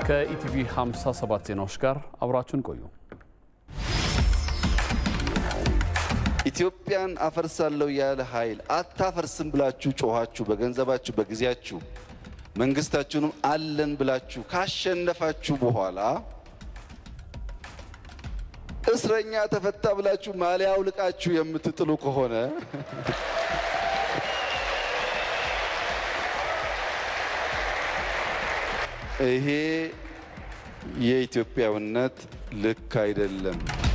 ከኢቲቪ 57 ዜናዎች ጋር አብራችሁን ቆዩ። ኢትዮጵያን አፈርሳለሁ ያለ ኃይል አታፈርስም ብላችሁ ጮኋችሁ፣ በገንዘባችሁ በጊዜያችሁ መንግስታችሁንም አለን ብላችሁ ካሸነፋችሁ በኋላ እስረኛ ተፈታ ብላችሁ ማሊያ አውልቃችሁ የምትጥሉ ከሆነ ይሄ የኢትዮጵያዊነት ልክ አይደለም።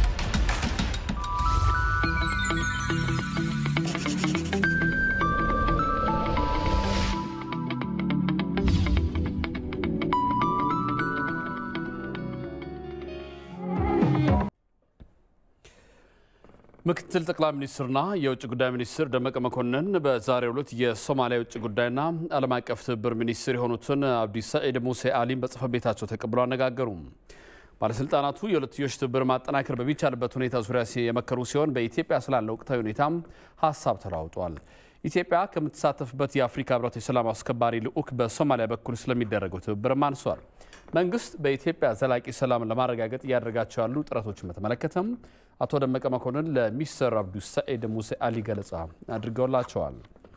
ምክትል ጠቅላይ ሚኒስትርና የውጭ ጉዳይ ሚኒስትር ደመቀ መኮንን በዛሬው ዕለት የሶማሊያ የውጭ ጉዳይና ዓለም አቀፍ ትብብር ሚኒስትር የሆኑትን አብዲ ሰዒድ ሙሴ አሊን በጽህፈት ቤታቸው ተቀብለው አነጋገሩ። ባለስልጣናቱ የሁለትዮሽ ትብብር ማጠናከር በሚቻልበት ሁኔታ ዙሪያ የመከሩ ሲሆን በኢትዮጵያ ስላለ ወቅታዊ ሁኔታም ሀሳብ ተለዋውጧል። ኢትዮጵያ ከምትሳተፍበት የአፍሪካ ህብረት የሰላም አስከባሪ ልዑክ በሶማሊያ በኩል ስለሚደረገው ትብብርም አንሷል። መንግስት በኢትዮጵያ ዘላቂ ሰላም ለማረጋገጥ እያደረጋቸው ያሉ ጥረቶችን በተመለከተም አቶ ደመቀ መኮንን ለሚስተር አብዱ ሰዒድ ሙሴ አሊ ገለጻ አድርገውላቸዋል።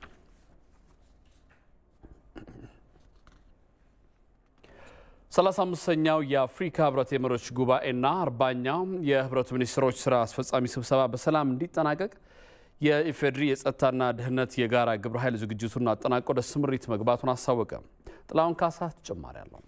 ሰላሳ አምስተኛው የአፍሪካ ህብረት የመሪዎች ጉባኤና አርባኛው የህብረቱ ሚኒስትሮች ስራ አስፈጻሚ ስብሰባ በሰላም እንዲጠናቀቅ የኢፌዴሪ የጸጥታና ደህንነት የጋራ ግብረ ኃይል ዝግጅቱን አጠናቆ ወደ ስምሪት መግባቱን አስታወቀ። ጥላሁን ካሳ ተጨማሪ አለው።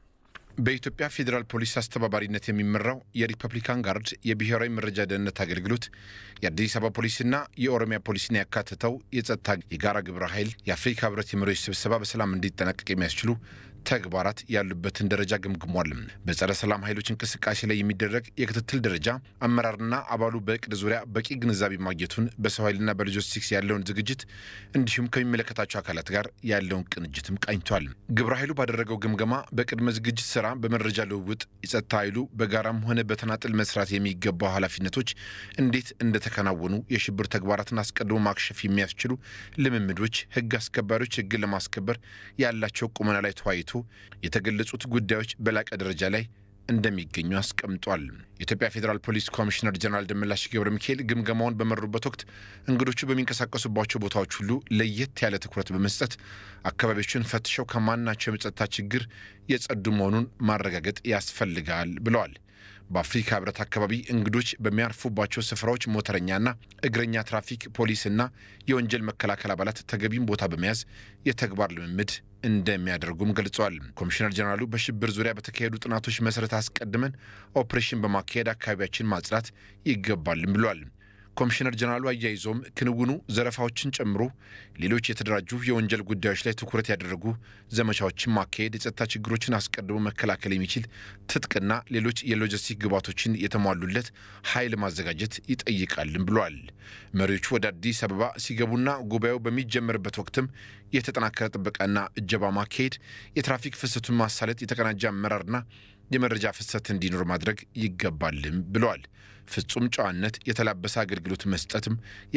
በኢትዮጵያ ፌዴራል ፖሊስ አስተባባሪነት የሚመራው የሪፐብሊካን ጋርድ የብሔራዊ መረጃ ደህንነት አገልግሎት የአዲስ አበባ ፖሊስና የኦሮሚያ ፖሊስን ያካትተው የጸጥታ የጋራ ግብረ ኃይል የአፍሪካ ህብረት የመሪዎች ስብሰባ በሰላም እንዲጠናቀቅ የሚያስችሉ ተግባራት ያሉበትን ደረጃ ገምግሟል። በጸረ ሰላም ኃይሎች እንቅስቃሴ ላይ የሚደረግ የክትትል ደረጃ አመራርና አባሉ በእቅድ ዙሪያ በቂ ግንዛቤ ማግኘቱን፣ በሰው ኃይልና በሎጂስቲክስ ያለውን ዝግጅት እንዲሁም ከሚመለከታቸው አካላት ጋር ያለውን ቅንጅትም ቃኝቷል። ግብረ ኃይሉ ባደረገው ግምገማ በቅድመ ዝግጅት ስራ፣ በመረጃ ልውውጥ የጸጥታ ኃይሉ በጋራም ሆነ በተናጥል መስራት የሚገባው ኃላፊነቶች እንዴት እንደተከናወኑ፣ የሽብር ተግባራትን አስቀድሞ ማክሸፍ የሚያስችሉ ልምምዶች፣ ህግ አስከባሪዎች ህግን ለማስከበር ያላቸው ቁመና ላይ ተወያይቶ የተገለጹት ጉዳዮች በላቀ ደረጃ ላይ እንደሚገኙ አስቀምጧል። የኢትዮጵያ ፌዴራል ፖሊስ ኮሚሽነር ጀነራል ደመላሽ ገብረ ሚካኤል ግምገማውን በመሩበት ወቅት እንግዶቹ በሚንቀሳቀሱባቸው ቦታዎች ሁሉ ለየት ያለ ትኩረት በመስጠት አካባቢዎችን ፈትሸው ከማናቸው የጸጥታ ችግር የጸዱ መሆኑን ማረጋገጥ ያስፈልጋል ብለዋል። በአፍሪካ ህብረት አካባቢ እንግዶች በሚያርፉባቸው ስፍራዎች ሞተረኛና እግረኛ ትራፊክ ፖሊስና የወንጀል መከላከል አባላት ተገቢም ቦታ በመያዝ የተግባር ልምምድ እንደሚያደርጉም ገልጸዋል። ኮሚሽነር ጀነራሉ በሽብር ዙሪያ በተካሄዱ ጥናቶች መሰረት አስቀድመን ኦፕሬሽን በማካሄድ አካባቢያችን ማጽዳት ይገባልም ብለዋል። ኮሚሽነር ጀነራሉ አያይዞም ክንውኑ ዘረፋዎችን ጨምሮ ሌሎች የተደራጁ የወንጀል ጉዳዮች ላይ ትኩረት ያደረጉ ዘመቻዎችን ማካሄድ፣ የጸጥታ ችግሮችን አስቀድሞ መከላከል የሚችል ትጥቅና ሌሎች የሎጂስቲክ ግብዓቶችን የተሟሉለት ኃይል ማዘጋጀት ይጠይቃልም ብለዋል። መሪዎቹ ወደ አዲስ አበባ ሲገቡና ጉባኤው በሚጀመርበት ወቅትም የተጠናከረ ጥበቃና እጀባ ማካሄድ፣ የትራፊክ ፍሰቱን ማሳለጥ፣ የተቀናጀ አመራርና የመረጃ ፍሰት እንዲኖር ማድረግ ይገባልም ብለዋል። ፍጹም ጨዋነት የተላበሰ አገልግሎት መስጠትም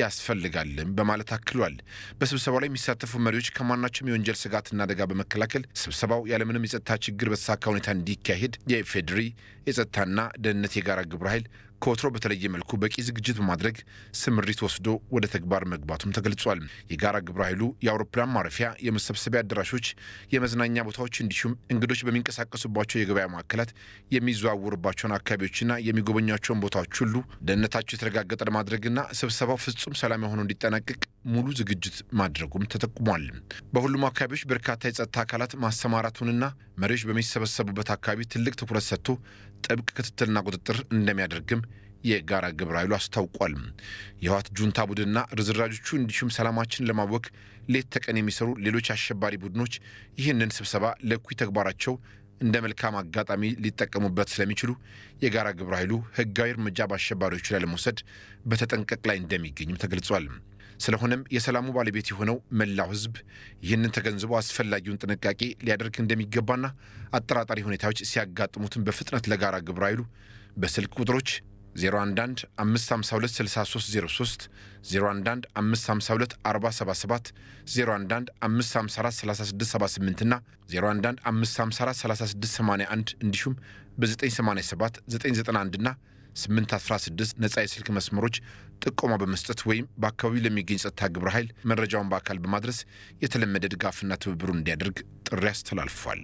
ያስፈልጋልም በማለት አክሏል። በስብሰባው ላይ የሚሳተፉ መሪዎች ከማናቸውም የወንጀል ስጋትና አደጋ በመከላከል ስብሰባው ያለምንም የጸጥታ ችግር በተሳካ ሁኔታ እንዲካሄድ የኢፌዴሪ የጸጥታና ደህንነት የጋራ ግብረ ኃይል ከወትሮ በተለየ መልኩ በቂ ዝግጅት በማድረግ ስምሪት ወስዶ ወደ ተግባር መግባቱም ተገልጿል። የጋራ ግብረ ኃይሉ የአውሮፕላን ማረፊያ፣ የመሰብሰቢያ አዳራሾች፣ የመዝናኛ ቦታዎች እንዲሁም እንግዶች በሚንቀሳቀሱባቸው የገበያ ማዕከላት የሚዘዋወሩባቸውን አካባቢዎችና የሚጎበኟቸውን ቦታዎች ሁሉ ደህንነታቸው የተረጋገጠ ለማድረግና ስብሰባው ፍጹም ሰላም የሆነው እንዲጠናቀቅ ሙሉ ዝግጅት ማድረጉም ተጠቁሟል። በሁሉም አካባቢዎች በርካታ የጸጥታ አካላት ማሰማራቱንና መሪዎች በሚሰበሰቡበት አካባቢ ትልቅ ትኩረት ሰጥቶ ጥብቅ ክትትልና ቁጥጥር እንደሚያደርግም የጋራ ግብረ ኃይሉ አስታውቋል። የህወሓት ጁንታ ቡድንና ርዝራጆቹ እንዲሁም ሰላማችን ለማወክ ሌት ተቀን የሚሰሩ ሌሎች አሸባሪ ቡድኖች ይህንን ስብሰባ ለእኩይ ተግባራቸው እንደ መልካም አጋጣሚ ሊጠቀሙበት ስለሚችሉ የጋራ ግብረ ኃይሉ ህጋዊ እርምጃ በአሸባሪዎቹ ላይ ለመውሰድ በተጠንቀቅ ላይ እንደሚገኝም ተገልጿል። ስለሆነም የሰላሙ ባለቤት የሆነው መላው ህዝብ ይህንን ተገንዝቦ አስፈላጊውን ጥንቃቄ ሊያደርግ እንደሚገባና አጠራጣሪ ሁኔታዎች ሲያጋጥሙትን በፍጥነት ለጋራ ግብረ ኃይሉ በስልክ ቁጥሮች 011 552 6303 011 552 4077 011 554 3678 እና 011 554 3681 እንዲሁም በ987 991 እና 816 ነጻ የስልክ መስመሮች ጥቆማ በመስጠት ወይም በአካባቢው ለሚገኝ ጸጥታ ግብረ ኃይል መረጃውን በአካል በማድረስ የተለመደ ድጋፍና ትብብሩን እንዲያደርግ ጥሪ አስተላልፏል።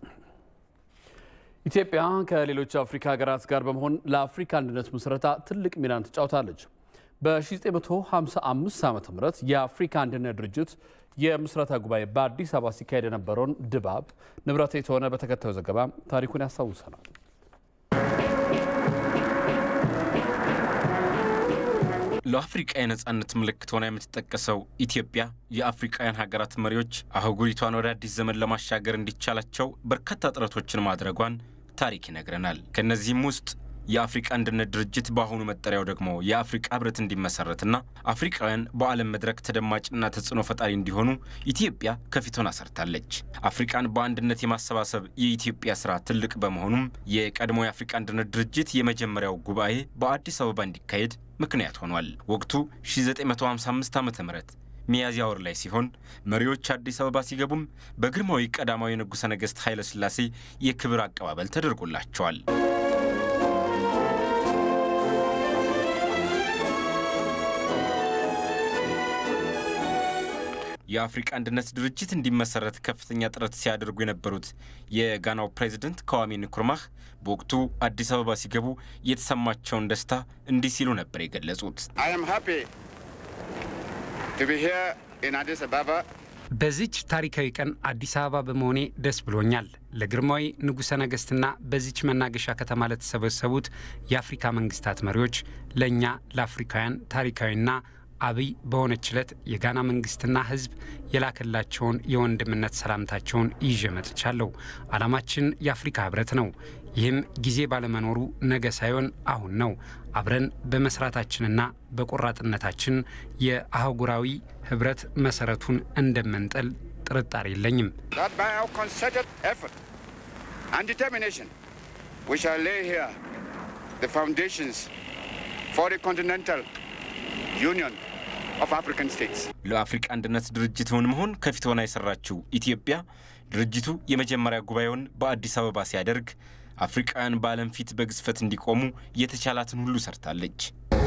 ኢትዮጵያ ከሌሎች አፍሪካ ሀገራት ጋር በመሆን ለአፍሪካ አንድነት ምስረታ ትልቅ ሚናን ትጫውታለች። በ1955 ዓ ም የአፍሪካ አንድነት ድርጅት የምስረታ ጉባኤ በአዲስ አበባ ሲካሄድ የነበረውን ድባብ ንብረት የተሆነ በተከታዩ ዘገባ ታሪኩን ያስታውሰናል። ለአፍሪቃ የነጻነት ምልክት ሆና የምትጠቀሰው ኢትዮጵያ የአፍሪቃውያን ሀገራት መሪዎች አህጉሪቷን ወደ አዲስ ዘመን ለማሻገር እንዲቻላቸው በርካታ ጥረቶችን ማድረጓን ታሪክ ይነግረናል። ከእነዚህም ውስጥ የአፍሪቃ አንድነት ድርጅት በአሁኑ መጠሪያው ደግሞ የአፍሪቃ ህብረት እንዲመሰረትና አፍሪቃውያን በዓለም መድረክ ተደማጭና ተጽዕኖ ፈጣሪ እንዲሆኑ ኢትዮጵያ ከፊቷን አሰርታለች። አፍሪቃን በአንድነት የማሰባሰብ የኢትዮጵያ ስራ ትልቅ በመሆኑም የቀድሞ የአፍሪቃ አንድነት ድርጅት የመጀመሪያው ጉባኤ በአዲስ አበባ እንዲካሄድ ምክንያት ሆኗል። ወቅቱ 1955 ዓ ም ሚያዝያ ወር ላይ ሲሆን መሪዎች አዲስ አበባ ሲገቡም በግርማዊ ቀዳማዊ ንጉሠ ነገሥት ኃይለ ሥላሴ የክብር አቀባበል ተደርጎላቸዋል። የአፍሪቃ አንድነት ድርጅት እንዲመሰረት ከፍተኛ ጥረት ሲያደርጉ የነበሩት የጋናው ፕሬዚደንት ከዋሜ ንኩርማህ በወቅቱ አዲስ አበባ ሲገቡ የተሰማቸውን ደስታ እንዲህ ሲሉ ነበር የገለጹት። በዚች ታሪካዊ ቀን አዲስ አበባ በመሆኔ ደስ ብሎኛል። ለግርማዊ ንጉሠ ነገሥትና በዚች መናገሻ ከተማ ለተሰበሰቡት የአፍሪካ መንግስታት መሪዎች፣ ለእኛ ለአፍሪካውያን ታሪካዊና አብይ በሆነች ዕለት የጋና መንግስትና ሕዝብ የላከላቸውን የወንድምነት ሰላምታቸውን ይዤ መጥቻለሁ። ዓላማችን የአፍሪካ ህብረት ነው። ይህም ጊዜ ባለመኖሩ ነገ ሳይሆን አሁን ነው። አብረን በመስራታችንና በቆራጥነታችን የአህጉራዊ ህብረት መሰረቱን እንደምንጥል ጥርጣሬ የለኝም። ዩኒየን ኦፍ አፍሪካን ስቴትስ ለአፍሪካ አንድነት ድርጅትን መሆን ከፊት ሆና የሰራችው ኢትዮጵያ ድርጅቱ የመጀመሪያ ጉባኤውን በአዲስ አበባ ሲያደርግ አፍሪካውያን በዓለም ፊት በግዝፈት እንዲቆሙ የተቻላትን ሁሉ ሰርታለች።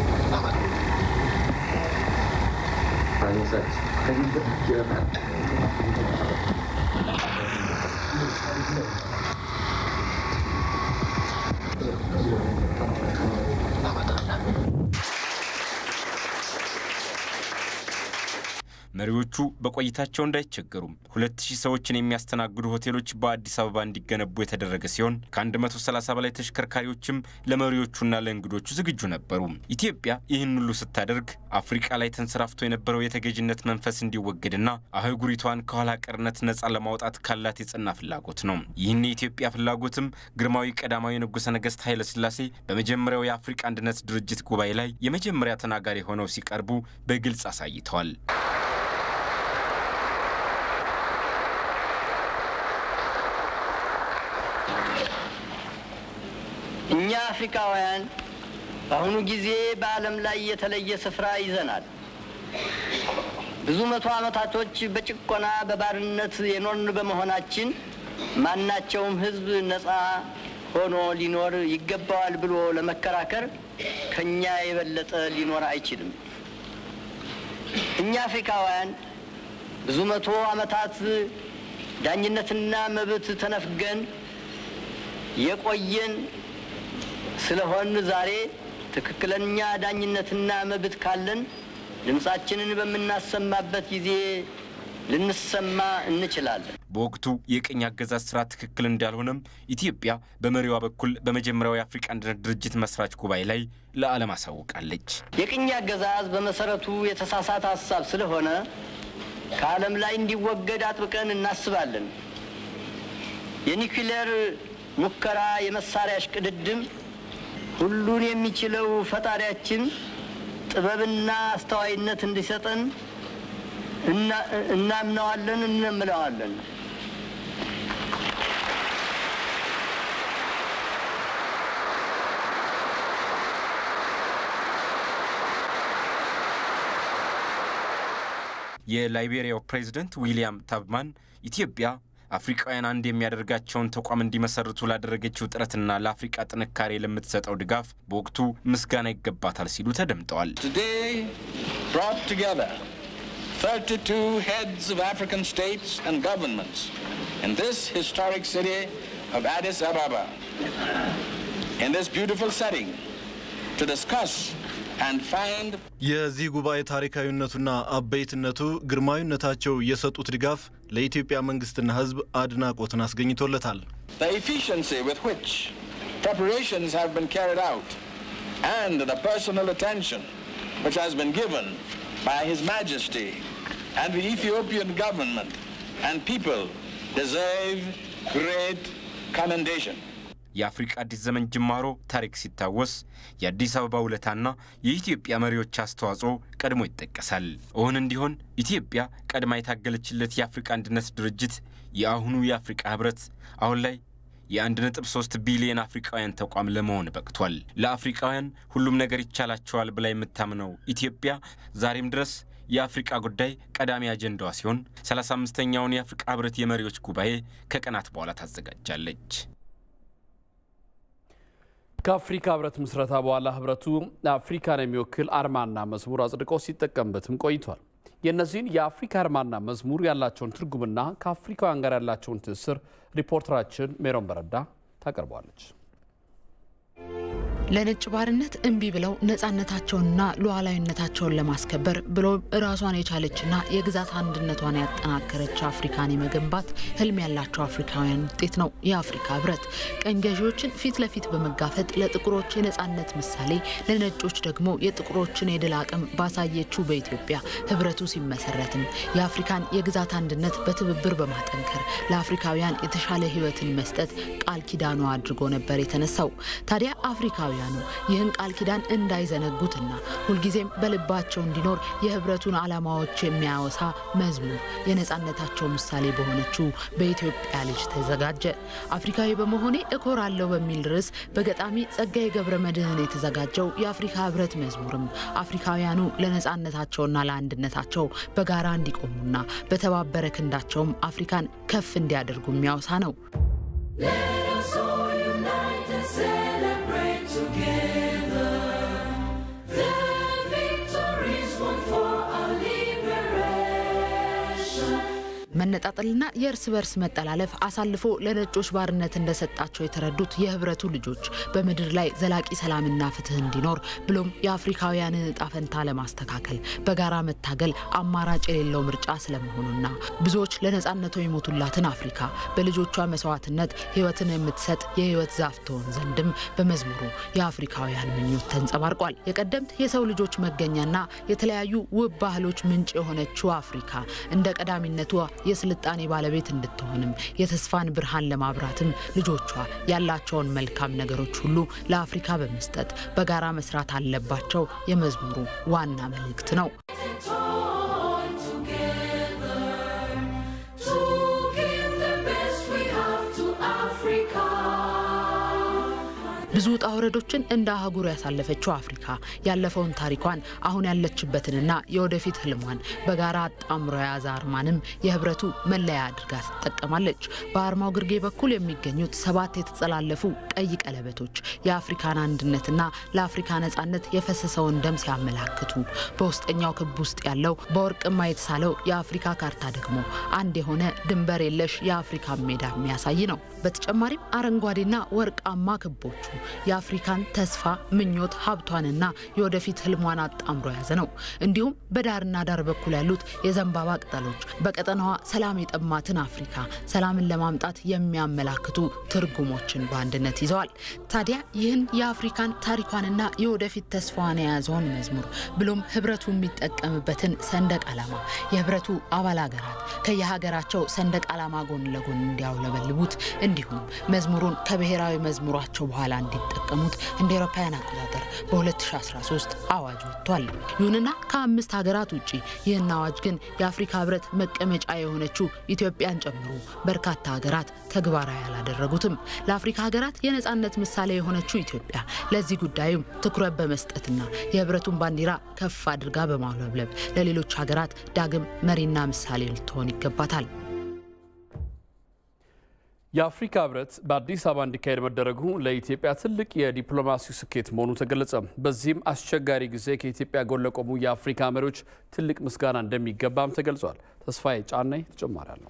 መሪዎቹ በቆይታቸው እንዳይቸገሩም ሁለት ሺህ ሰዎችን የሚያስተናግዱ ሆቴሎች በአዲስ አበባ እንዲገነቡ የተደረገ ሲሆን ከ130 በላይ ተሽከርካሪዎችም ለመሪዎቹና ለእንግዶቹ ዝግጁ ነበሩ። ኢትዮጵያ ይህን ሁሉ ስታደርግ አፍሪቃ ላይ ተንሰራፍቶ የነበረው የተገዥነት መንፈስ እንዲወገድና አህጉሪቷን ከኋላ ቀርነት ነፃ ለማውጣት ካላት የጸና ፍላጎት ነው። ይህን የኢትዮጵያ ፍላጎትም ግርማዊ ቀዳማዊ ንጉሠ ነገሥት ኃይለ ሥላሴ በመጀመሪያው የአፍሪቃ አንድነት ድርጅት ጉባኤ ላይ የመጀመሪያ ተናጋሪ ሆነው ሲቀርቡ በግልጽ አሳይተዋል። እኛ አፍሪካውያን በአሁኑ ጊዜ በዓለም ላይ የተለየ ስፍራ ይዘናል። ብዙ መቶ ዓመታቶች በጭቆና በባርነት የኖርን በመሆናችን ማናቸውም ሕዝብ ነፃ ሆኖ ሊኖር ይገባዋል ብሎ ለመከራከር ከእኛ የበለጠ ሊኖር አይችልም። እኛ አፍሪካውያን ብዙ መቶ ዓመታት ዳኝነትና መብት ተነፍገን የቆየን ስለሆን ዛሬ ትክክለኛ ዳኝነትና መብት ካለን ድምፃችንን በምናሰማበት ጊዜ ልንሰማ እንችላለን። በወቅቱ የቅኝ አገዛዝ ስርዓት ትክክል እንዳልሆነም ኢትዮጵያ በመሪዋ በኩል በመጀመሪያው የአፍሪካ አንድነት ድርጅት መስራች ጉባኤ ላይ ለዓለም አሳውቃለች። የቅኝ አገዛዝ በመሰረቱ የተሳሳተ ሀሳብ ስለሆነ ከዓለም ላይ እንዲወገድ አጥብቀን እናስባለን። የኒውክሌር ሙከራ፣ የመሳሪያ እሽቅድድም ሁሉን የሚችለው ፈጣሪያችን ጥበብና አስተዋይነት እንዲሰጠን እናምነዋለን፣ እንምለዋለን። የላይቤሪያው ፕሬዝደንት ዊሊያም ታብማን ኢትዮጵያ አፍሪካውያን አንድ የሚያደርጋቸውን ተቋም እንዲመሰርቱ ላደረገችው ጥረትና ለአፍሪቃ ጥንካሬ ለምትሰጠው ድጋፍ በወቅቱ ምስጋና ይገባታል ሲሉ ተደምጠዋል። Today brought together 32 heads of African states and governments in this historic city of Addis Ababa in this beautiful setting to discuss and find የዚህ ጉባኤ ታሪካዊነቱና አበይትነቱ ግርማዊነታቸው የሰጡት ድጋፍ ለኢትዮጵያ መንግስትና ሕዝብ አድናቆትን አስገኝቶለታል። the efficiency with which preparations have been carried out and the personal attention which has been given by His Majesty and the Ethiopian government and people deserve great commendation. የአፍሪቃ አዲስ ዘመን ጅማሮ ታሪክ ሲታወስ የአዲስ አበባ ውለታና የኢትዮጵያ መሪዎች አስተዋጽኦ ቀድሞ ይጠቀሳል። እውን እንዲሆን ኢትዮጵያ ቀድማ የታገለችለት የአፍሪቃ አንድነት ድርጅት የአሁኑ የአፍሪቃ ህብረት አሁን ላይ የ1.3 ቢሊዮን አፍሪቃውያን ተቋም ለመሆን በቅቷል። ለአፍሪቃውያን ሁሉም ነገር ይቻላቸዋል ብላ የምታምነው ኢትዮጵያ ዛሬም ድረስ የአፍሪቃ ጉዳይ ቀዳሚ አጀንዳዋ ሲሆን 35ኛውን የአፍሪቃ ህብረት የመሪዎች ጉባኤ ከቀናት በኋላ ታዘጋጃለች። ከአፍሪካ ህብረት ምስረታ በኋላ ህብረቱ አፍሪካን የሚወክል አርማና መዝሙር አጽድቆ ሲጠቀምበትም ቆይቷል። የእነዚህን የአፍሪካ አርማና መዝሙር ያላቸውን ትርጉምና ከአፍሪካውያን ጋር ያላቸውን ትስስር ሪፖርተራችን ሜሮን በረዳ ታቀርበዋለች። ለነጭ ባርነት እምቢ ብለው ነፃነታቸውንና ሉዓላዊነታቸውን ለማስከበር ብሎም ራሷን የቻለችና የግዛት አንድነቷን ያጠናከረች አፍሪካን የመገንባት ህልም ያላቸው አፍሪካውያን ውጤት ነው የአፍሪካ ህብረት። ቀኝ ገዢዎችን ፊት ለፊት በመጋፈጥ ለጥቁሮች የነፃነት ምሳሌ፣ ለነጮች ደግሞ የጥቁሮችን የድል አቅም ባሳየችው በኢትዮጵያ ህብረቱ ሲመሰረትም የአፍሪካን የግዛት አንድነት በትብብር በማጠንከር ለአፍሪካውያን የተሻለ ህይወትን መስጠት ቃል ኪዳኑ አድርጎ ነበር የተነሳው። ታዲያ አፍሪካውያኑ ይህን ቃል ኪዳን እንዳይዘነጉትና ሁልጊዜም በልባቸው እንዲኖር የህብረቱን ዓላማዎች የሚያወሳ መዝሙር የነፃነታቸው ምሳሌ በሆነችው በኢትዮጵያ ልጅ ተዘጋጀ። አፍሪካዊ በመሆኔ እኮራለሁ በሚል ርዕስ በገጣሚ ጸጋዬ ገብረ መድኅን የተዘጋጀው የአፍሪካ ህብረት መዝሙርም አፍሪካውያኑ ለነፃነታቸውና ለአንድነታቸው በጋራ እንዲቆሙና በተባበረ ክንዳቸውም አፍሪካን ከፍ እንዲያደርጉ የሚያወሳ ነው። መነጣጠልና የእርስ በርስ መጠላለፍ አሳልፎ ለነጮች ባርነት እንደሰጣቸው የተረዱት የህብረቱ ልጆች በምድር ላይ ዘላቂ ሰላምና ፍትህ እንዲኖር ብሎም የአፍሪካውያንን እጣ ፈንታ ለማስተካከል በጋራ መታገል አማራጭ የሌለው ምርጫ ስለመሆኑና ብዙዎች ለነፃነቷ የሞቱላትን አፍሪካ በልጆቿ መስዋዕትነት ህይወትን የምትሰጥ የህይወት ዛፍ ትሆን ዘንድም በመዝሙሩ የአፍሪካውያን ምኞት ተንጸባርቋል። የቀደምት የሰው ልጆች መገኛና የተለያዩ ውብ ባህሎች ምንጭ የሆነችው አፍሪካ እንደ ቀዳሚነቷ የስልጣኔ ባለቤት እንድትሆንም የተስፋን ብርሃን ለማብራትም ልጆቿ ያላቸውን መልካም ነገሮች ሁሉ ለአፍሪካ በመስጠት በጋራ መስራት አለባቸው የመዝሙሩ ዋና መልእክት ነው። ብዙ ውጣ ውረዶችን እንደ አህጉር ያሳለፈችው አፍሪካ ያለፈውን ታሪኳን አሁን ያለችበትንና የወደፊት ህልሟን በጋራ አጣምሮ የያዘ አርማንም የህብረቱ መለያ አድርጋ ትጠቀማለች። በአርማው ግርጌ በኩል የሚገኙት ሰባት የተጠላለፉ ቀይ ቀለበቶች የአፍሪካን አንድነትና ለአፍሪካ ነጻነት የፈሰሰውን ደም ሲያመላክቱ፣ በውስጠኛው ክብ ውስጥ ያለው በወርቅማ የተሳለው የአፍሪካ ካርታ ደግሞ አንድ የሆነ ድንበር የለሽ የአፍሪካ ሜዳ የሚያሳይ ነው። በተጨማሪም አረንጓዴና ወርቃማ ክቦቹ የአፍሪካን ተስፋ፣ ምኞት፣ ሀብቷንና የወደፊት ህልሟን አጣምሮ የያዘ ነው። እንዲሁም በዳርና ዳር በኩል ያሉት የዘንባባ ቅጠሎች በቀጠናዋ ሰላም የጠማትን አፍሪካ ሰላምን ለማምጣት የሚያመላክቱ ትርጉሞችን በአንድነት ይዘዋል። ታዲያ ይህን የአፍሪካን ታሪኳንና የወደፊት ተስፋዋን የያዘውን መዝሙር ብሎም ህብረቱ የሚጠቀምበትን ሰንደቅ ዓላማ የህብረቱ አባል ሀገራት ከየሀገራቸው ሰንደቅ ዓላማ ጎን ለጎን እንዲያውለበልቡት እንዲሁም መዝሙሩን ከብሔራዊ መዝሙራቸው በኋላ እንዲጠቀሙት እንደ አውሮፓውያን አቆጣጠር በ2013 አዋጅ ወጥቷል። ይሁንና ከአምስት ሀገራት ውጭ ይህን አዋጅ ግን የአፍሪካ ህብረት መቀመጫ የሆነችው ኢትዮጵያን ጨምሮ በርካታ ሀገራት ተግባራዊ አላደረጉትም። ለአፍሪካ ሀገራት የነፃነት ምሳሌ የሆነችው ኢትዮጵያ ለዚህ ጉዳዩም ትኩረት በመስጠትና የህብረቱን ባንዲራ ከፍ አድርጋ በማውለብለብ ለሌሎች ሀገራት ዳግም መሪና ምሳሌ ልትሆን ይገባታል። የአፍሪካ ህብረት በአዲስ አበባ እንዲካሄድ መደረጉ ለኢትዮጵያ ትልቅ የዲፕሎማሲው ስኬት መሆኑ ተገለጸ። በዚህም አስቸጋሪ ጊዜ ከኢትዮጵያ ጎን ለቆሙ የአፍሪካ መሪዎች ትልቅ ምስጋና እንደሚገባም ተገልጿል። ተስፋዬ ጫናይ ተጨማሪ አለው።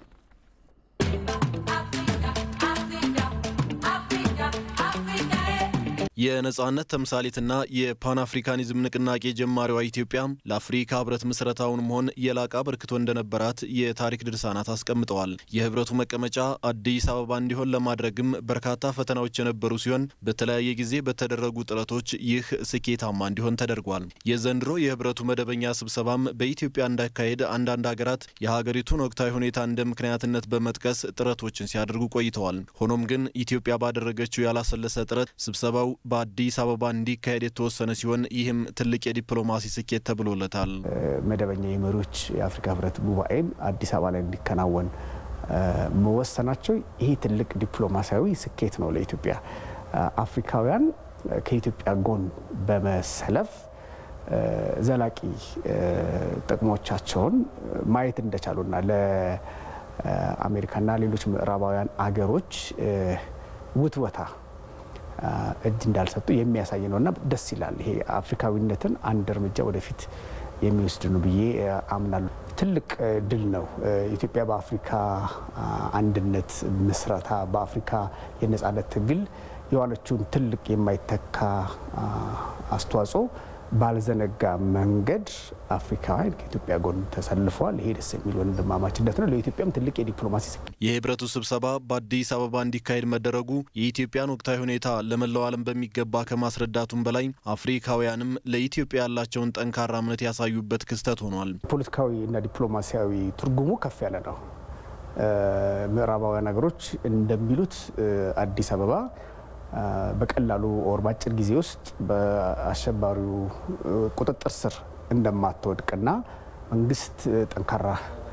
የነጻነት ተምሳሌትና የፓን አፍሪካኒዝም ንቅናቄ ጀማሪዋ ኢትዮጵያ ለአፍሪካ ህብረት ምስረታውንም ሆን የላቀ አበርክቶ እንደነበራት የታሪክ ድርሳናት አስቀምጠዋል። የህብረቱ መቀመጫ አዲስ አበባ እንዲሆን ለማድረግም በርካታ ፈተናዎች የነበሩ ሲሆን በተለያየ ጊዜ በተደረጉ ጥረቶች ይህ ስኬታማ እንዲሆን ተደርጓል። የዘንድሮ የህብረቱ መደበኛ ስብሰባም በኢትዮጵያ እንዳካሄድ አንዳንድ ሀገራት የሀገሪቱን ወቅታዊ ሁኔታ እንደ ምክንያትነት በመጥቀስ ጥረቶችን ሲያደርጉ ቆይተዋል። ሆኖም ግን ኢትዮጵያ ባደረገችው ያላሰለሰ ጥረት ስብሰባው በአዲስ አበባ እንዲካሄድ የተወሰነ ሲሆን ይህም ትልቅ የዲፕሎማሲ ስኬት ተብሎለታል። መደበኛ የመሪዎች የአፍሪካ ህብረት ጉባኤም አዲስ አበባ ላይ እንዲከናወን መወሰናቸው ይሄ ትልቅ ዲፕሎማሲያዊ ስኬት ነው ለኢትዮጵያ። አፍሪካውያን ከኢትዮጵያ ጎን በመሰለፍ ዘላቂ ጥቅሞቻቸውን ማየት እንደቻሉና ለአሜሪካና ሌሎች ምዕራባውያን አገሮች ውትወታ እጅ እንዳልሰጡ የሚያሳይ ነው እና ደስ ይላል። ይሄ አፍሪካዊነትን አንድ እርምጃ ወደፊት የሚወስድ ነው ብዬ አምናለሁ። ትልቅ ድል ነው። ኢትዮጵያ በአፍሪካ አንድነት ምስረታ፣ በአፍሪካ የነጻነት ትግል የዋለችውን ትልቅ የማይተካ አስተዋጽኦ ባልዘነጋ መንገድ አፍሪካውያን ከኢትዮጵያ ጎን ተሰልፈዋል። ይሄ ደስ የሚል ወንድማማችነት ነው። ለኢትዮጵያም ትልቅ የዲፕሎማሲ የህብረቱ ስብሰባ በአዲስ አበባ እንዲካሄድ መደረጉ የኢትዮጵያን ወቅታዊ ሁኔታ ለመላው ዓለም በሚገባ ከማስረዳቱም በላይ አፍሪካውያንም ለኢትዮጵያ ያላቸውን ጠንካራ እምነት ያሳዩበት ክስተት ሆኗል። ፖለቲካዊ እና ዲፕሎማሲያዊ ትርጉሙ ከፍ ያለ ነው። ምዕራባውያን ሀገሮች እንደሚሉት አዲስ አበባ በቀላሉ ኦር በአጭር ጊዜ ውስጥ በአሸባሪው ቁጥጥር ስር እንደማትወድቅና መንግስት ጠንካራ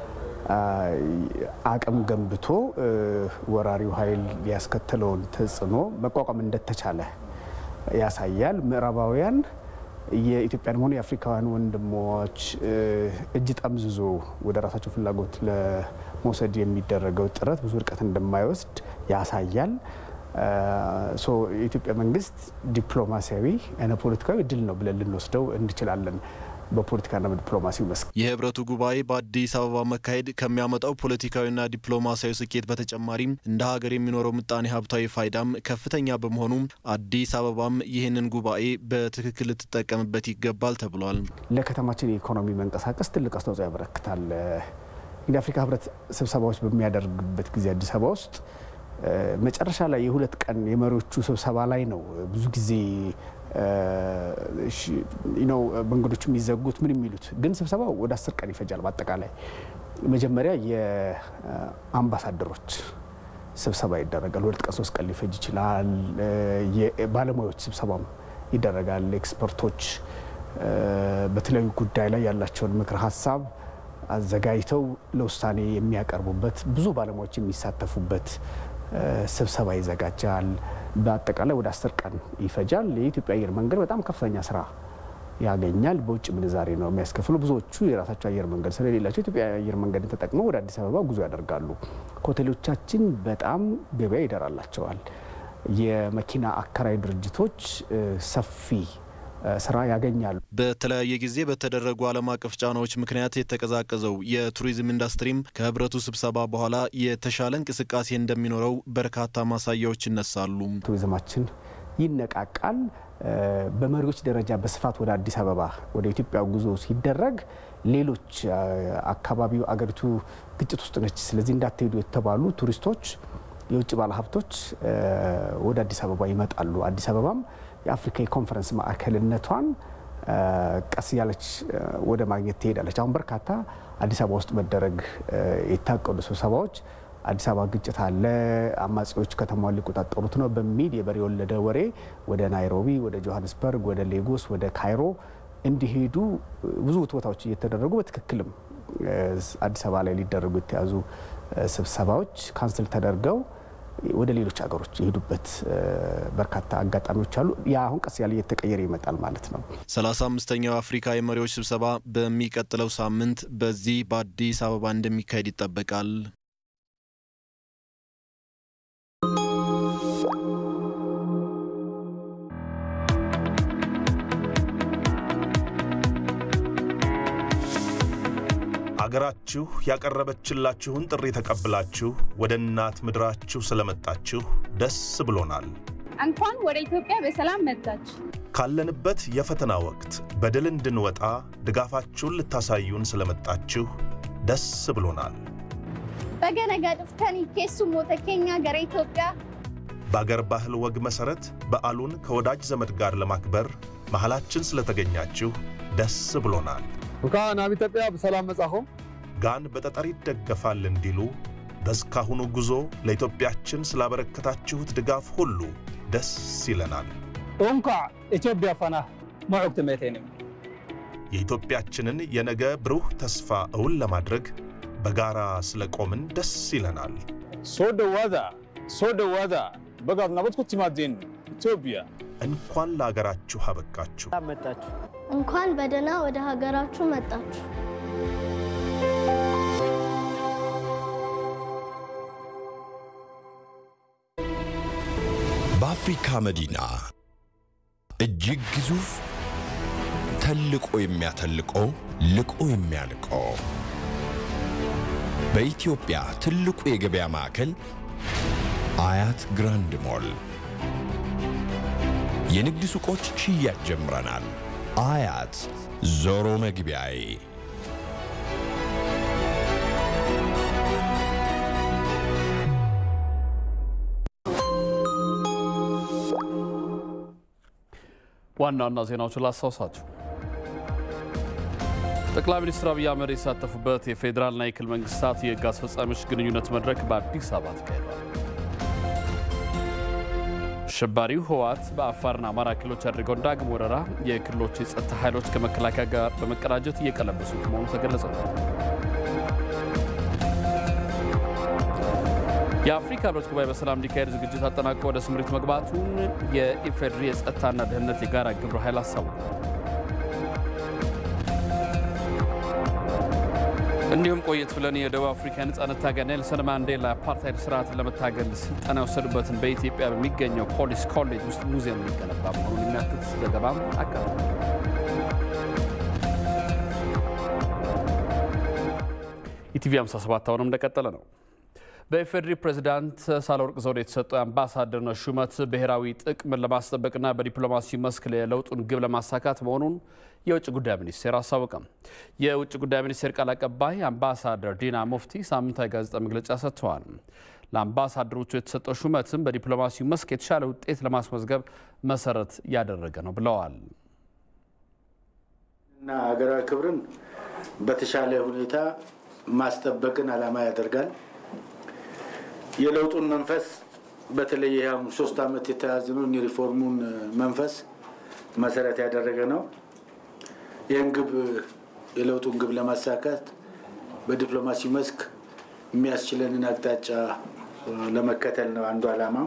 አቅም ገንብቶ ወራሪው ኃይል ያስከተለውን ተጽዕኖ መቋቋም እንደተቻለ ያሳያል። ምዕራባውያን የኢትዮጵያን ሆነ የአፍሪካውያን ወንድሞች እጅ ጠምዝዞ ወደ ራሳቸው ፍላጎት ለመውሰድ የሚደረገው ጥረት ብዙ ርቀት እንደማይወስድ ያሳያል። የኢትዮጵያ መንግስት ዲፕሎማሲያዊ እና ፖለቲካዊ ድል ነው ብለን ልንወስደው እንችላለን። በፖለቲካና በዲፕሎማሲው መስክ የህብረቱ ጉባኤ በአዲስ አበባ መካሄድ ከሚያመጣው ፖለቲካዊና ዲፕሎማሲያዊ ስኬት በተጨማሪም እንደ ሀገር የሚኖረው ምጣኔ ሀብታዊ ፋይዳም ከፍተኛ በመሆኑ አዲስ አበባም ይህንን ጉባኤ በትክክል ልትጠቀምበት ይገባል ተብሏል። ለከተማችን የኢኮኖሚ መንቀሳቀስ ትልቅ አስተዋጽኦ ያበረክታል። እንግዲህ አፍሪካ ህብረት ስብሰባዎች በሚያደርግበት ጊዜ አዲስ አበባ ውስጥ መጨረሻ ላይ የሁለት ቀን የመሪዎቹ ስብሰባ ላይ ነው ብዙ ጊዜ ነው መንገዶች የሚዘጉት ምን የሚሉት ግን ስብሰባው ወደ አስር ቀን ይፈጃል። በአጠቃላይ መጀመሪያ የአምባሳደሮች ስብሰባ ይደረጋል። ሁለት ቀን ሶስት ቀን ሊፈጅ ይችላል። የባለሙያዎች ስብሰባም ይደረጋል። ኤክስፐርቶች በተለያዩ ጉዳይ ላይ ያላቸውን ምክር ሀሳብ አዘጋጅተው ለውሳኔ የሚያቀርቡበት ብዙ ባለሙያዎች የሚሳተፉበት ስብሰባ ይዘጋጃል። በአጠቃላይ ወደ አስር ቀን ይፈጃል። የኢትዮጵያ አየር መንገድ በጣም ከፍተኛ ስራ ያገኛል። በውጭ ምንዛሬ ነው የሚያስከፍሉ። ብዙዎቹ የራሳቸው አየር መንገድ ስለሌላቸው ኢትዮጵያ አየር መንገድን ተጠቅመው ወደ አዲስ አበባ ጉዞ ያደርጋሉ። ሆቴሎቻችን በጣም ገበያ ይደራላቸዋል። የመኪና አከራይ ድርጅቶች ሰፊ ስራ ያገኛሉ። በተለያየ ጊዜ በተደረጉ ዓለም አቀፍ ጫናዎች ምክንያት የተቀዛቀዘው የቱሪዝም ኢንዱስትሪም ከህብረቱ ስብሰባ በኋላ የተሻለ እንቅስቃሴ እንደሚኖረው በርካታ ማሳያዎች ይነሳሉ። ቱሪዝማችን ይነቃቃል። በመሪዎች ደረጃ በስፋት ወደ አዲስ አበባ ወደ ኢትዮጵያ ጉዞ ሲደረግ ሌሎች አካባቢው አገሪቱ ግጭት ውስጥ ነች፣ ስለዚህ እንዳትሄዱ የተባሉ ቱሪስቶች፣ የውጭ ባለሀብቶች ወደ አዲስ አበባ ይመጣሉ። አዲስ አበባም የአፍሪካ የኮንፈረንስ ማዕከልነቷን ቀስ እያለች ወደ ማግኘት ትሄዳለች። አሁን በርካታ አዲስ አበባ ውስጥ መደረግ የታቀዱ ስብሰባዎች አዲስ አበባ ግጭት አለ፣ አማጺዎች ከተማውን ሊቆጣጠሩት ነው በሚል የበሬ የወለደ ወሬ ወደ ናይሮቢ፣ ወደ ጆሃንስበርግ፣ ወደ ሌጎስ፣ ወደ ካይሮ እንዲሄዱ ብዙ ቦታዎች እየተደረጉ በትክክልም አዲስ አበባ ላይ ሊደረጉ የተያዙ ስብሰባዎች ካንስል ተደርገው ወደ ሌሎች ሀገሮች የሄዱበት በርካታ አጋጣሚዎች አሉ። ያ አሁን ቀስ ያለ እየተቀየረ ይመጣል ማለት ነው። ሰላሳ አምስተኛው የአፍሪካ የመሪዎች ስብሰባ በሚቀጥለው ሳምንት በዚህ በአዲስ አበባ እንደሚካሄድ ይጠበቃል። አገራችሁ ያቀረበችላችሁን ጥሪ ተቀብላችሁ ወደ እናት ምድራችሁ ስለመጣችሁ ደስ ብሎናል። እንኳን ወደ ኢትዮጵያ በሰላም መጣችሁ። ካለንበት የፈተና ወቅት በድል እንድንወጣ ድጋፋችሁን ልታሳዩን ስለመጣችሁ ደስ ብሎናል። በገነጋ ድፍተን ኬሱ ሞተ ኬኛ ገረ ኢትዮጵያ በአገር ባህል ወግ መሠረት በዓሉን ከወዳጅ ዘመድ ጋር ለማክበር መሃላችን ስለተገኛችሁ ደስ ብሎናል። እንኳን ናብ ኢትዮጵያ በሰላም መጻኹም። ጋን በጠጠር ይደገፋል እንዲሉ በእስካሁኑ ጉዞ ለኢትዮጵያችን ስላበረከታችሁት ድጋፍ ሁሉ ደስ ይለናል። እንኳ ኢትዮጵያ ፈና መዑግ ትሜቴንም የኢትዮጵያችንን የነገ ብሩህ ተስፋ እውን ለማድረግ በጋራ ስለቆምን ደስ ይለናል። ሶደ ዋዛ ሶደ ዋዛ በጋር ናበትኩ ቲማዜን ኢትዮጵያ እንኳን ለአገራችሁ አበቃችሁ። መጣችሁ እንኳን በደህና ወደ ሀገራችሁ መጣችሁ። በአፍሪካ መዲና እጅግ ግዙፍ ተልቆ የሚያተልቆ ልቆ የሚያልቆ በኢትዮጵያ ትልቁ የገበያ ማዕከል አያት ግራንድ ሞል የንግድ ሱቆች ሽያጭ ጀምረናል። አያት ዞሮ መግቢያዬ ዋና ዋና ዜናዎችን ላስታውሳችሁ። ጠቅላይ ሚኒስትር አብይ አህመድ የተሳተፉበት የፌዴራልና የክልል መንግስታት የህግ አስፈጻሚዎች ግንኙነት መድረክ በአዲስ አበባ ተካሂዷል። አሸባሪው ህወሓት በአፋርና አማራ ክልሎች ያደረገውን ዳግም ወረራ የክልሎች የጸጥታ ኃይሎች ከመከላከያ ጋር በመቀናጀት እየቀለበሱት መሆኑ ተገለጸ። የአፍሪካ ህብረት ጉባኤ በሰላም እንዲካሄድ ዝግጅት አጠናቆ ወደ ስምሪት መግባቱን የኢፌዴሪ የጸጥታና ደህንነት የጋራ ግብረ ኃይል አሳወቀ። እንዲሁም ቆየት ብለን የደቡብ አፍሪካ ነጻነት ታጋይ ኔልሰን ማንዴላ አፓርታይድ ስርዓትን ለመታገል ስልጠና የወሰዱበትን በኢትዮጵያ በሚገኘው ፖሊስ ኮሌጅ ውስጥ ሙዚየም ሊገነባ መሆኑን የሚያትት ዘገባም አቀርቧል። ኢቲቪ 57 አሁንም እንደቀጠለ ነው። በኢፌዴሪ ፕሬዚዳንት ሳህለወርቅ ዘውዴ የተሰጠው የአምባሳደርነት ሹመት ብሔራዊ ጥቅምን ለማስጠበቅና በዲፕሎማሲ መስክ የለውጡን ግብ ለማሳካት መሆኑን የውጭ ጉዳይ ሚኒስቴር አስታወቀም። የውጭ ጉዳይ ሚኒስቴር ቃል አቀባይ አምባሳደር ዲና ሙፍቲ ሳምንታዊ ጋዜጣ መግለጫ ሰጥተዋል። ለአምባሳደሮቹ የተሰጠው ሹመትም በዲፕሎማሲው መስክ የተሻለ ውጤት ለማስመዝገብ መሰረት ያደረገ ነው ብለዋል። እና ሀገራዊ ክብርን በተሻለ ሁኔታ ማስጠበቅን ዓላማ ያደርጋል። የለውጡን መንፈስ በተለይ ያም ሶስት ዓመት የተያዝነውን የሪፎርሙን መንፈስ መሰረት ያደረገ ነው። ይህን ግብ የለውጡን ግብ ለማሳካት በዲፕሎማሲ መስክ የሚያስችለንን አቅጣጫ ለመከተል ነው አንዱ ዓላማው።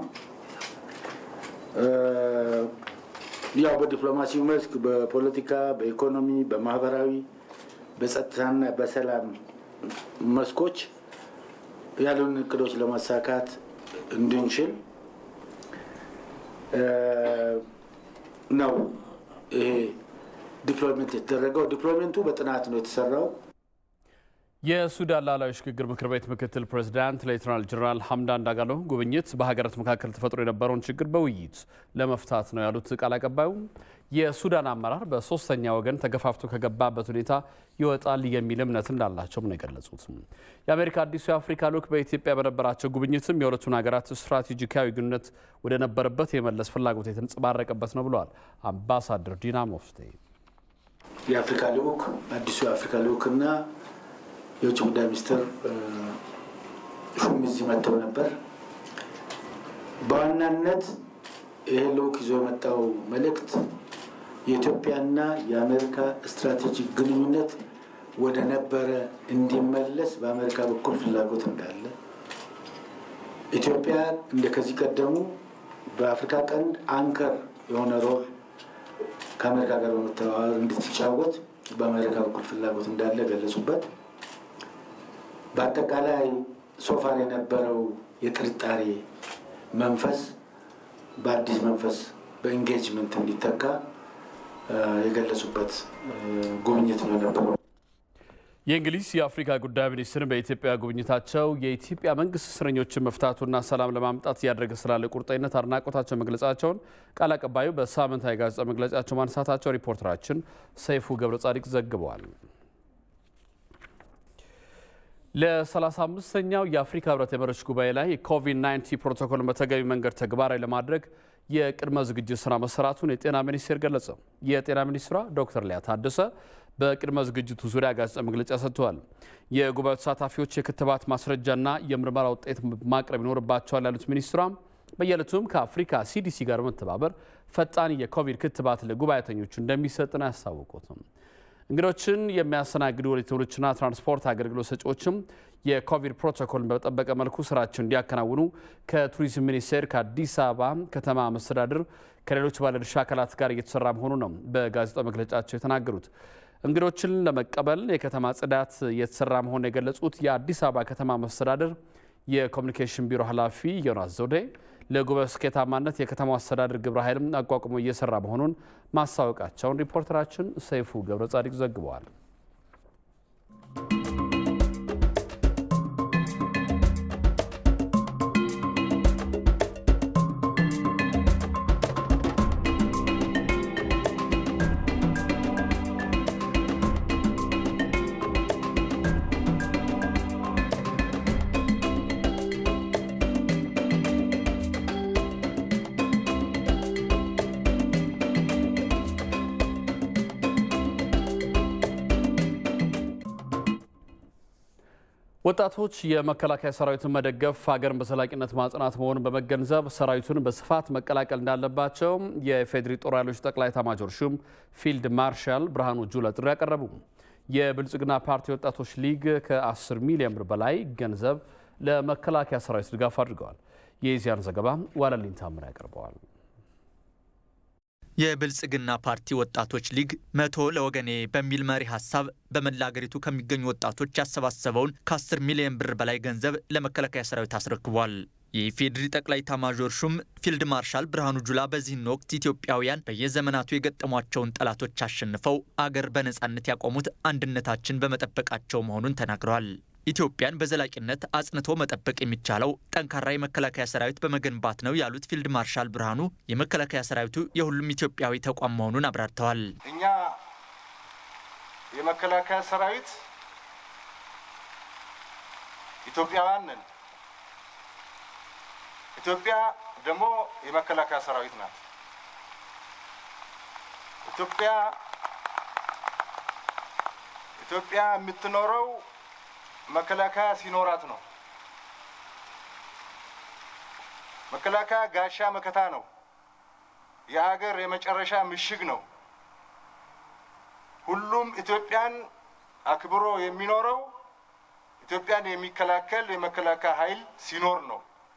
ያው በዲፕሎማሲው መስክ በፖለቲካ፣ በኢኮኖሚ፣ በማህበራዊ፣ በጸጥታና በሰላም መስኮች ያሉን እቅዶች ለማሳካት እንድንችል ነው ይሄ ዲፕሎይመንት የተደረገው። ዲፕሎይመንቱ በጥናት ነው የተሰራው። የሱዳን ሉዓላዊ ሽግግር ምክር ቤት ምክትል ፕሬዚዳንት ሌተናል ጀነራል ሐምዳን ዳጋሎ ጉብኝት በሀገራት መካከል ተፈጥሮ የነበረውን ችግር በውይይት ለመፍታት ነው ያሉት ቃል አቀባዩ የሱዳን አመራር በሶስተኛ ወገን ተገፋፍቶ ከገባበት ሁኔታ ይወጣል የሚል እምነት እንዳላቸውም ነው የገለጹት። የአሜሪካ አዲሱ የአፍሪካ ልዑክ በኢትዮጵያ በነበራቸው ጉብኝትም የሁለቱን ሀገራት ስትራቴጂካዊ ግንኙነት ወደ ነበረበት የመለስ ፍላጎት የተንጸባረቀበት ነው ብለዋል አምባሳደር ዲና ሙፍቲ። የአፍሪካ ልዑክ አዲሱ የአፍሪካ ልዑክና የውጭ ጉዳይ ሚኒስትር ሹም እዚህ መጥተው ነበር። በዋናነት ይህ ልዑክ ይዞ የመጣው መልእክት የኢትዮጵያና የአሜሪካ ስትራቴጂክ ግንኙነት ወደ ነበረ እንዲመለስ በአሜሪካ በኩል ፍላጎት እንዳለ ኢትዮጵያ እንደ ከዚህ ቀደሙ በአፍሪካ ቀንድ አንከር የሆነ ሮል ከአሜሪካ ጋር በመተባበር እንድትጫወት በአሜሪካ በኩል ፍላጎት እንዳለ ገለጹበት። በአጠቃላይ ሶፋር የነበረው የጥርጣሬ መንፈስ በአዲስ መንፈስ በኢንጌጅመንት እንዲተካ የገለጹበት ጉብኝት ነው የነበረው። የእንግሊዝ የአፍሪካ ጉዳይ ሚኒስትር በኢትዮጵያ ጉብኝታቸው የኢትዮጵያ መንግስት እስረኞችን መፍታቱና ሰላም ለማምጣት እያደረገ ስላለ ቁርጠኝነት አድናቆታቸው መግለጻቸውን ቃል አቀባዩ በሳምንታዊ ጋዜጣ መግለጫቸው ማንሳታቸው ሪፖርተራችን ሰይፉ ገብረ ጻዲቅ ዘግበዋል። ለ35ኛው የአፍሪካ ህብረት የመሪዎች ጉባኤ ላይ የኮቪድ-19 ፕሮቶኮልን በተገቢ መንገድ ተግባራዊ ለማድረግ የቅድመ ዝግጅት ስራ መሰራቱን የጤና ሚኒስቴር ገለጸ። የጤና ሚኒስትሯ ዶክተር ሊያ ታደሰ በቅድመ ዝግጅቱ ዙሪያ ጋዜጣ መግለጫ ሰጥተዋል። የጉባኤው ተሳታፊዎች የክትባት ማስረጃና የምርመራ ውጤት ማቅረብ ይኖርባቸዋል ያሉት ሚኒስትሯ በየዕለቱም ከአፍሪካ ሲዲሲ ጋር በመተባበር ፈጣን የኮቪድ ክትባት ለጉባኤተኞቹ እንደሚሰጥ ነው ያስታወቁትም። እንግዶችን የሚያስተናግዱ ሆቴሎችና ትራንስፖርት አገልግሎት ሰጪዎችም የኮቪድ ፕሮቶኮልን በጠበቀ መልኩ ስራቸውን እንዲያከናውኑ ከቱሪዝም ሚኒስቴር፣ ከአዲስ አበባ ከተማ መስተዳድር፣ ከሌሎች ባለድርሻ አካላት ጋር እየተሰራ መሆኑ ነው በጋዜጣው መግለጫቸው የተናገሩት። እንግዶችን ለመቀበል የከተማ ጽዳት እየተሰራ መሆኑን የገለጹት የአዲስ አበባ ከተማ መስተዳድር የኮሚኒኬሽን ቢሮ ኃላፊ ዮናስ ዘውዴ ለጉባኤው ስኬታማነት የከተማው አስተዳደር ግብረ ኃይልም አቋቁሞ እየሰራ መሆኑን ማስታወቃቸውን ሪፖርተራችን ሰይፉ ገብረ ጻዲቅ ዘግበዋል። ወጣቶች የመከላከያ ሰራዊትን መደገፍ ሀገርን በዘላቂነት ማጽናት መሆኑን በመገንዘብ ሰራዊቱን በስፋት መቀላቀል እንዳለባቸው የፌዴሪ ጦር ኃይሎች ጠቅላይ ኤታማዦር ሹም ፊልድ ማርሻል ብርሃኑ ጁላ ጥሪ ያቀረቡ። የብልጽግና ፓርቲ ወጣቶች ሊግ ከ10 ሚሊዮን ብር በላይ ገንዘብ ለመከላከያ ሰራዊት ድጋፍ አድርገዋል። የኢዚያን ዘገባ ዋለልኝ ታምር ያቀርበዋል። የብልጽግና ፓርቲ ወጣቶች ሊግ መቶ ለወገኔ በሚል መሪ ሀሳብ በመላ አገሪቱ ከሚገኙ ወጣቶች ያሰባሰበውን ከ10 ሚሊዮን ብር በላይ ገንዘብ ለመከላከያ ሰራዊት አስረክቧል። የኢፌዴሪ ጠቅላይ ኤታማዦር ሹም ፊልድ ማርሻል ብርሃኑ ጁላ በዚህን ወቅት ኢትዮጵያውያን በየዘመናቱ የገጠሟቸውን ጠላቶች አሸንፈው አገር በነጻነት ያቆሙት አንድነታችን በመጠበቃቸው መሆኑን ተናግረዋል። ኢትዮጵያን በዘላቂነት አጽንቶ መጠበቅ የሚቻለው ጠንካራ የመከላከያ ሰራዊት በመገንባት ነው ያሉት ፊልድ ማርሻል ብርሃኑ የመከላከያ ሰራዊቱ የሁሉም ኢትዮጵያዊ ተቋም መሆኑን አብራርተዋል። እኛ የመከላከያ ሰራዊት ኢትዮጵያውያን ነን። ኢትዮጵያ ደግሞ የመከላከያ ሰራዊት ናት። ኢትዮጵያ ኢትዮጵያ የምትኖረው መከላከያ ሲኖራት ነው። መከላከያ ጋሻ መከታ ነው። የሀገር የመጨረሻ ምሽግ ነው። ሁሉም ኢትዮጵያን አክብሮ የሚኖረው ኢትዮጵያን የሚከላከል የመከላከያ ኃይል ሲኖር ነው።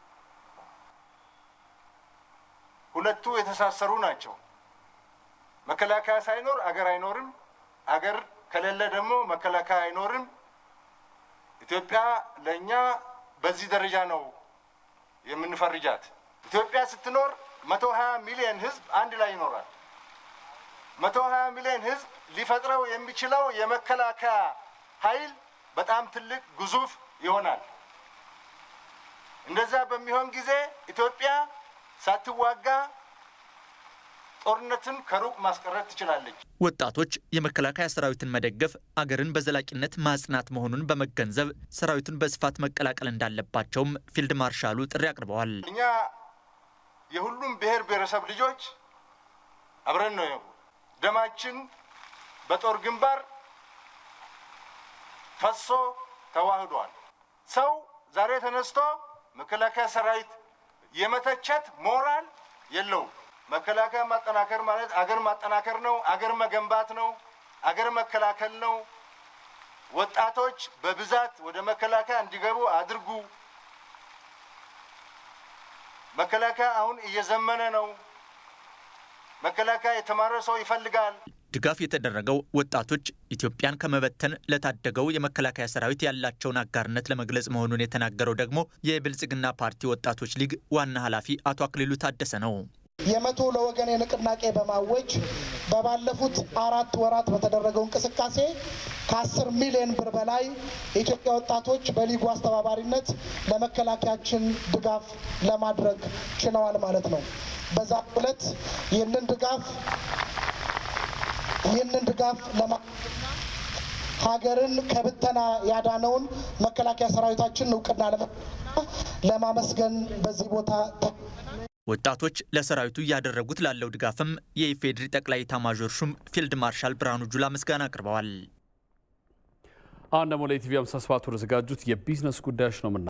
ሁለቱ የተሳሰሩ ናቸው። መከላከያ ሳይኖር አገር አይኖርም። አገር ከሌለ ደግሞ መከላከያ አይኖርም። ኢትዮጵያ ለእኛ በዚህ ደረጃ ነው የምንፈርጃት። ኢትዮጵያ ስትኖር መቶ ሀያ ሚሊዮን ህዝብ አንድ ላይ ይኖራል። መቶ ሀያ ሚሊዮን ህዝብ ሊፈጥረው የሚችለው የመከላከያ ኃይል በጣም ትልቅ ግዙፍ ይሆናል። እንደዛ በሚሆን ጊዜ ኢትዮጵያ ሳትዋጋ ጦርነትን ከሩቅ ማስቀረት ትችላለች። ወጣቶች የመከላከያ ሰራዊትን መደገፍ አገርን በዘላቂነት ማጽናት መሆኑን በመገንዘብ ሰራዊቱን በስፋት መቀላቀል እንዳለባቸውም ፊልድ ማርሻሉ ጥሪ አቅርበዋል። እኛ የሁሉም ብሔር ብሔረሰብ ልጆች አብረን ነው ደማችን በጦር ግንባር ፈሶ ተዋህዷል። ሰው ዛሬ ተነስቶ መከላከያ ሰራዊት የመተቸት ሞራል የለውም። መከላከያ ማጠናከር ማለት አገር ማጠናከር ነው። አገር መገንባት ነው። አገር መከላከል ነው። ወጣቶች በብዛት ወደ መከላከያ እንዲገቡ አድርጉ። መከላከያ አሁን እየዘመነ ነው። መከላከያ የተማረ ሰው ይፈልጋል። ድጋፍ የተደረገው ወጣቶች ኢትዮጵያን ከመበተን ለታደገው የመከላከያ ሰራዊት ያላቸውን አጋርነት ለመግለጽ መሆኑን የተናገረው ደግሞ የብልጽግና ፓርቲ ወጣቶች ሊግ ዋና ኃላፊ አቶ አክሊሉ ታደሰ ነው። የመቶ ለወገን ንቅናቄ በማወጅ በባለፉት አራት ወራት በተደረገው እንቅስቃሴ ከአስር ሚሊዮን ብር በላይ የኢትዮጵያ ወጣቶች በሊጉ አስተባባሪነት ለመከላከያችን ድጋፍ ለማድረግ ችለዋል ማለት ነው። በዛ ዕለት ይህንን ድጋፍ ይህንን ድጋፍ ለማ ሀገርን ከብተና ያዳነውን መከላከያ ሰራዊታችን እውቅና ለማመስገን በዚህ ቦታ ወጣቶች ለሰራዊቱ እያደረጉት ላለው ድጋፍም የኢፌዴሪ ጠቅላይ ኤታማዦር ሹም ፊልድ ማርሻል ብርሃኑ ጁላ ምስጋና አቅርበዋል። አሁን ደግሞ ለኢቲቪ 57 ወደ ዘጋጁት የቢዝነስ ጉዳዮች ነው ምና